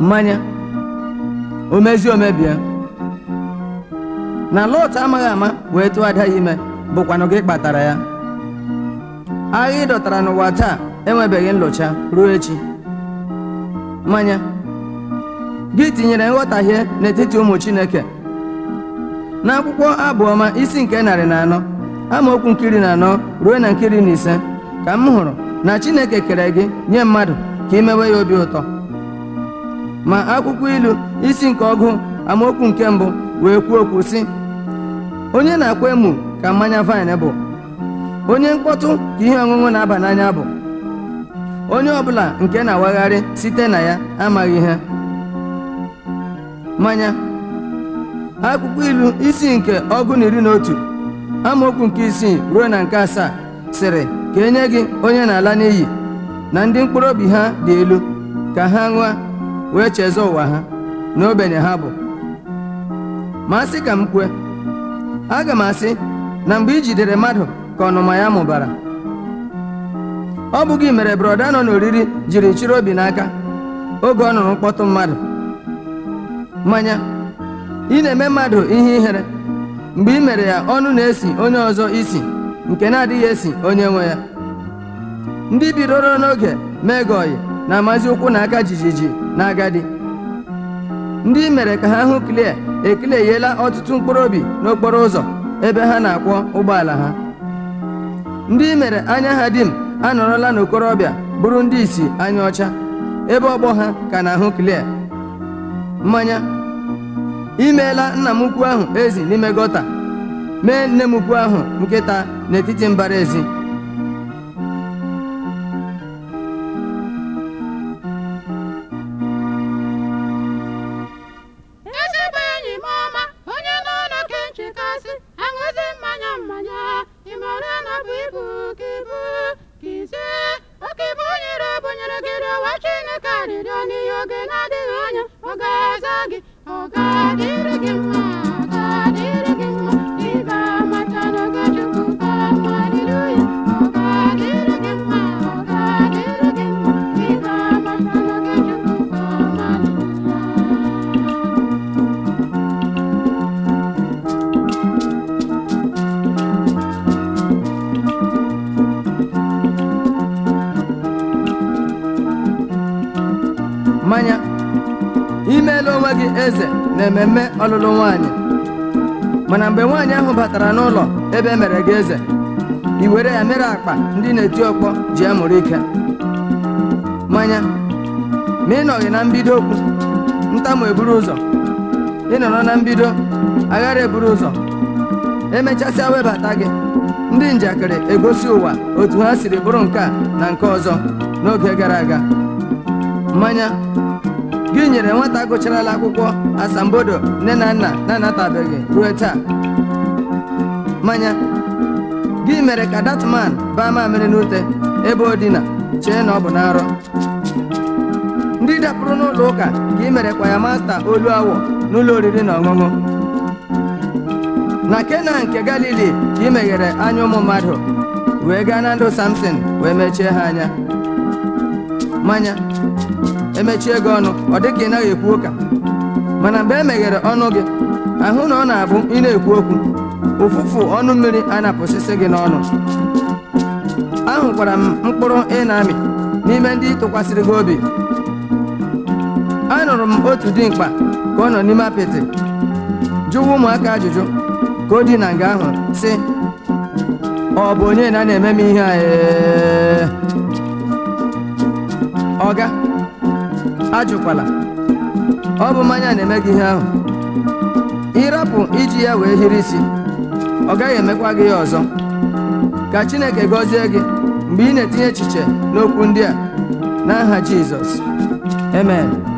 mmanya o mezie omebie na Lọt amaghị ama wee tụọ ada ya ime bụkwanụ gị kpatara ya agha ị dọtara n'ụwa taa enwebeghị nlụcha ruo echi mmanya gị tinyere nghọtahie n'etiti ụmụ Chineke n'akwụkwọ abụọma isi nke narị na anọ amaokwu nkiri na anọ ruo na nkiri na ise ka m hụrụ na Chineke kere gị nye mmadụ ka imewe ya obi ụtọ ma akwụkwọ ilu isi nke ọgụ amaokwu nke mbụ wee kwuo okwu sị onye na-akwa emu ka mmanya vaịn bụ onye mkpọtụ ka ihe ọṅụṅụ na-aba n'anya bụ onye ọbụla nke na-awagharị site na ya amaghị ihe mmanya akwụkwọ ilu isi nke ọgụ na iri na otu amaokwu nke isii ruo na nke asaa sịrị ka enye gị onye na-ala n'iyi na ndị mkpụrụ obi ha dị elu ka ha ṅụa wee chezọ ụwa ha na ogbenye ha bụ ma asị ka m kwue aga m asị na mgbe i jidere mmadụ ka ọnụma ya mụbara ọ bụ gị mere brọda nọ n'oriri jiri chịrị obi n'aka oge ọ nụrụ mkpọtụ mmadụ mmanya ị na-eme mmadụ ihe ihere mgbe ị mere ya ọnụ na-esi onye ọzọ isi nke na-adịghị esi onye nwe ya ndị bidoro n'oge mee gị ọyị na-amazi ụkwụ na aka jijiji na agadi ndị mere ka ha hụ klie ekilieyela ọtụtụ mkpụrụ obi n'okporo ụzọ ebe ha na-akwọ ụgbọala ha ndị mere anya ha dim anọrọla n'okorobịa bụrụ ndị isi anya ọcha ebe ọgbọ ha ka na-ahụ klie mmanya imeela nna m ukwu ahụ ezi n'ime gọta mee nne m ukwu ahụ nkịta n'etiti mbara ezi ezigbo enyi m ọma onye nọ na ke nchekasị aṅụzi mmanya mmanya ịmara na bụ ibu ka ibu ka ise oke ibu nyere bụnyere gị rịọwa chineke arịrịọ n'ihe oge na-adịghị anya ọ ga-aza gị ọ ga-adịrị gị mma ọ ga-adịrị gị mma ị ga-amata n'oge chukwu ka mma haleluya ọ ga-adịrị gị mma ọ ga-adịrị gị mma ị ga-amata n'oge chukwu ka mma haleluya mmanya imeela onwe gị eze na ememme ọlụlụ nwaanyị mana mgbe nwaanyị ahụ batara n'ụlọ ebe e mere gị eze i were ya mere akpa ndị na-eti ọkpọ ji amụrụ ike mmanya ma ị nọghị na mbido okwu ntamu eburu ụzọ ị nọrọ na mbido aghara eburu ụzọ emechasịa webata gị ndị njakịrị egosi ụwa otu ha siri bụrụ nke a na nke ọzọ n'oge gara aga mmanya gị nyere nwata gụcharala akwụkwọ asambodo nne na nna na-anatabeghị ruo taa mmanya gị mere ka datman baa mamịrị n'ute ebe o dina chee na ọ bụ n'arọ ndị dapụrụ n'ụlọ ụka ka ị merekwa ya masta olu awọ n'ụlọ oriri na ọṅụṅụ na kena nke galili ka ị meghere anya ụmụ mmadụ wee gaa na ndụ samson wee mechie ha anya mmanya emechie gị ọnụ ọ dị ka ị naghị ekwu ụka mana mgbe e meghere ọnụ gị ahụ na ọ na-abụ ị na-ekwu okwu ụfụfụ ọnụ mmiri a na-apụsịsị gị n'ọnụ ahụkwara m mkpụrụ ị na-amị n'ime ndị tụkwasịrị gị obi anụrụ m otu dimkpa ka ọ nọ n'ime apịtị jụwa ụmụaka ajụjụ ka o dị na nga ahụ sị ọ bụ onye na na-eme m ihe a ee?" ọga ajụkwala ọ bụ mmanya na-eme gị ihe ahụ ịrapụ iji ya wee hiri isi ọ gaghị emekwa gị ya ọzọ ka chineke gọzie gị mgbe ị na-etinye echiche n'okwu ndị a n'aha jizọs amen